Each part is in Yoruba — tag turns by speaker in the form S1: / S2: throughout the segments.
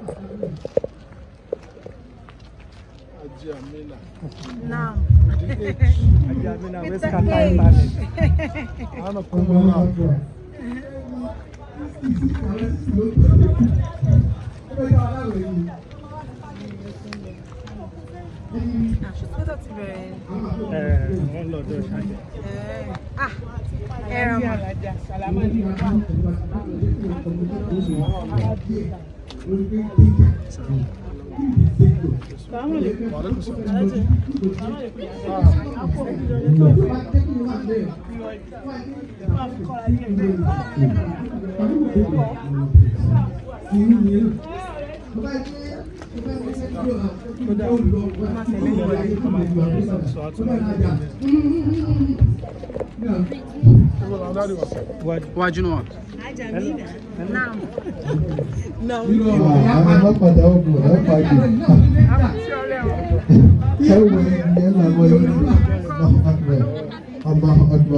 S1: Naam.
S2: Ajamina, we
S1: It's a
S2: scatter
S1: cake.
S2: internet. I wanna come on.
S1: Àṣùgbọ́dọ̀ ti bẹ̀rẹ̀.
S2: Eh, wọ́n lọ dọ̀ ṣáájú.
S1: Ẹ̀, Ah, ẹ̀rọ mà.
S3: Wájú náà.
S1: Naam.
S4: àwọn ọlọ́pàá ọ̀gbọ̀n ẹ̀ pàdé. ẹ wo ìyẹn làwọn yìí ní ọmọ ọgbà.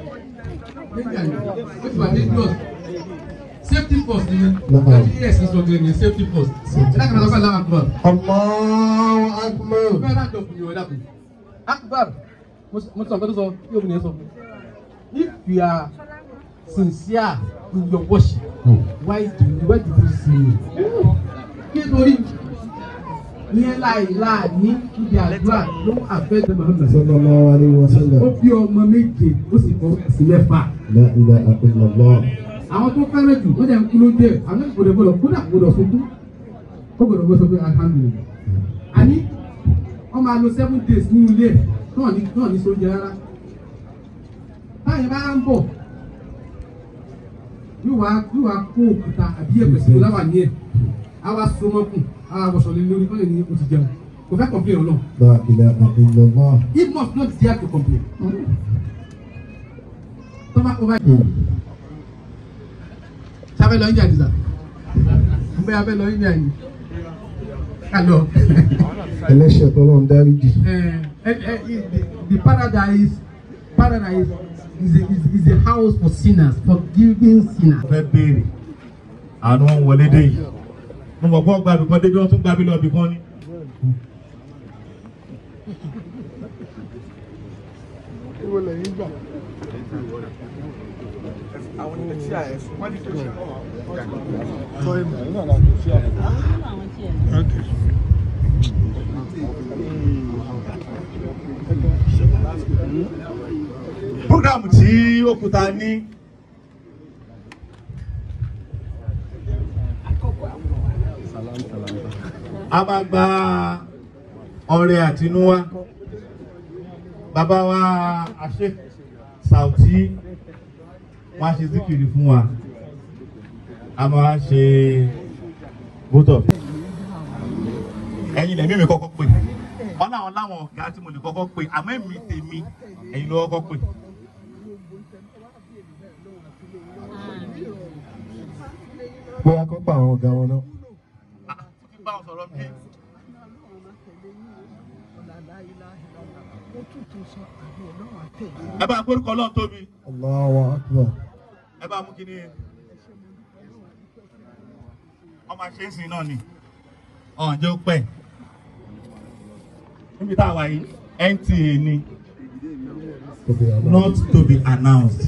S5: Safety first ni.
S4: Naam.
S5: Yes, it's okay. ni Safety first. Ẹ dákun náà sọ́kà láwọn akbar.
S4: Allahu akbar.
S5: Bẹ́ẹ̀ náà dọ̀kun ni o, ẹ dákun. Akbar. Mo sọ nǹkan tó sọ, yóò bí ni ẹ sọ. If you are sincere in your worship, why do you why do you sin me? Nítorí ìyẹn láìláà ní ibi àdúrà ló ń àfẹ́sẹ̀ Muhammad.
S4: sallallahu alaihi wasallam.
S5: Ó bí ọmọ méje, ó sì kọ́ sí mẹ́fà.
S4: la ilaha illallah.
S5: àwọn tó fẹ́rẹ̀ jù wọ́n jẹ́ ń kú ló jẹ́ àwọn ìgbòdò gbọdọ̀ kódà gbọdọ̀ sunkún ó gbọdọ̀ gbọdọ̀ sọ pé alhamdulilayi àní wọ́n máa lo seven days ní ilé ẹ̀ náà ní náà ní sóúnjẹ rárá táyà bá ń bọ̀ yóò wá yóò wá kó òkúta àbí ẹ̀pẹ̀ sí láwà ní ẹ̀ á wá so mọ́kùn á wá wọ̀ṣọ̀ lé lórí kọ́lẹ̀ ní o ti jẹun kò fẹ́ complain ọlọ́run
S4: la ilaha illallah.
S5: he must not dare to complain tọ́ba over sábẹ́ lọ India nìsa bẹ́ẹ̀ abẹ́ lọ India ni ká lọ.
S4: ẹlẹ́ṣẹ̀ tọ́lọ́ ń dáríjì.
S5: Eh, eh, eh, the, the paradise paradise is a, is, is a house for sinners forgiving sinners.
S6: fẹ́ béèrè àánú wọn wọlé dé yìí mo mọ̀ pọ́ gbàbí kan débi wọn tún gbàbí lọ́ọ̀bì kan ní.
S2: Ìwọ lẹ́yìn gbà. Sọ ìmọ̀ ẹ̀ náà láti ṣí àwọn. Okay.
S6: programu tí òkúta ní a máa gba ọrẹ àtinúwá bàbá wa àṣẹ Saoty wọn á ṣe zikiri fún wa a máa ṣe bótọ ẹ̀yin lẹmí mi kọ́kọ́ pè wọn náà láwọn ọ̀gá tí mo lè kọ́kọ́ pè àmọ́ èmi tèmi ẹ̀yin ló kọ́kọ́ pè.
S4: bóyá kó pa àwọn ọ̀gá wọn náà.
S6: ti bá wọn sọ̀rọ̀ bí. ẹ bá gbórúkọ ọlọ́run tóbi
S4: Allahu akbar.
S6: ẹ bá mú kíní ọmọ àṣẹ ìsìn náà ni ọ̀hún jẹ́ ó pẹ́ níbi tá a wà yìí NTA ni
S4: Tóbi àná.
S6: not to be announced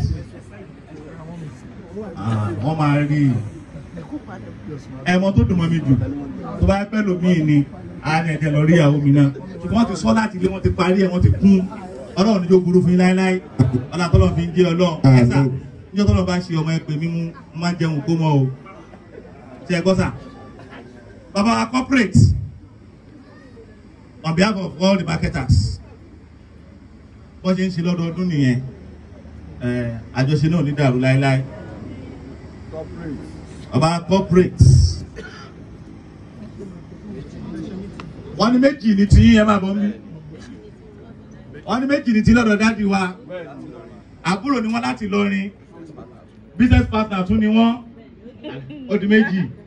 S6: Ah, wọ́n máa rí i ẹ̀mọ́ tó dùn mọ́ mi jù tó bá pẹ́ lómi ni àárín ẹ̀jẹ̀ lọ rí ìyàwó mi náà ṣùgbọ́n wọ́n ti sọ láti ilé wọ́n ti parí ẹ̀ wọ́n ti kún ọlọ́run níjó burú fún yín láéláé ọlọ́run tọ́lọ́ fi ń jẹ́ ọlọ́run ẹ̀sà níjọ́ tọ́lọ́ bá ṣe ọmọ ẹ pè mí mú máa ń jẹun kó mọ́ o ṣe ẹ gbọ́ sà bàbá wa corporate on behalf of all the marketers bọ́n ṣe ń ṣe lọ́dọọdún nìyẹn ẹ̀, àjọṣe náà ò ní dàrú láéláé ọba corporate wọ́n ní méjì ní tí ẹ máa bọ̀ mí wọ́n ní méjì ní tí lọ́dọ̀ dáàdi wa àbúrò ni wọ́n láti lọrin business partner tún ni wọ́n ó di méjì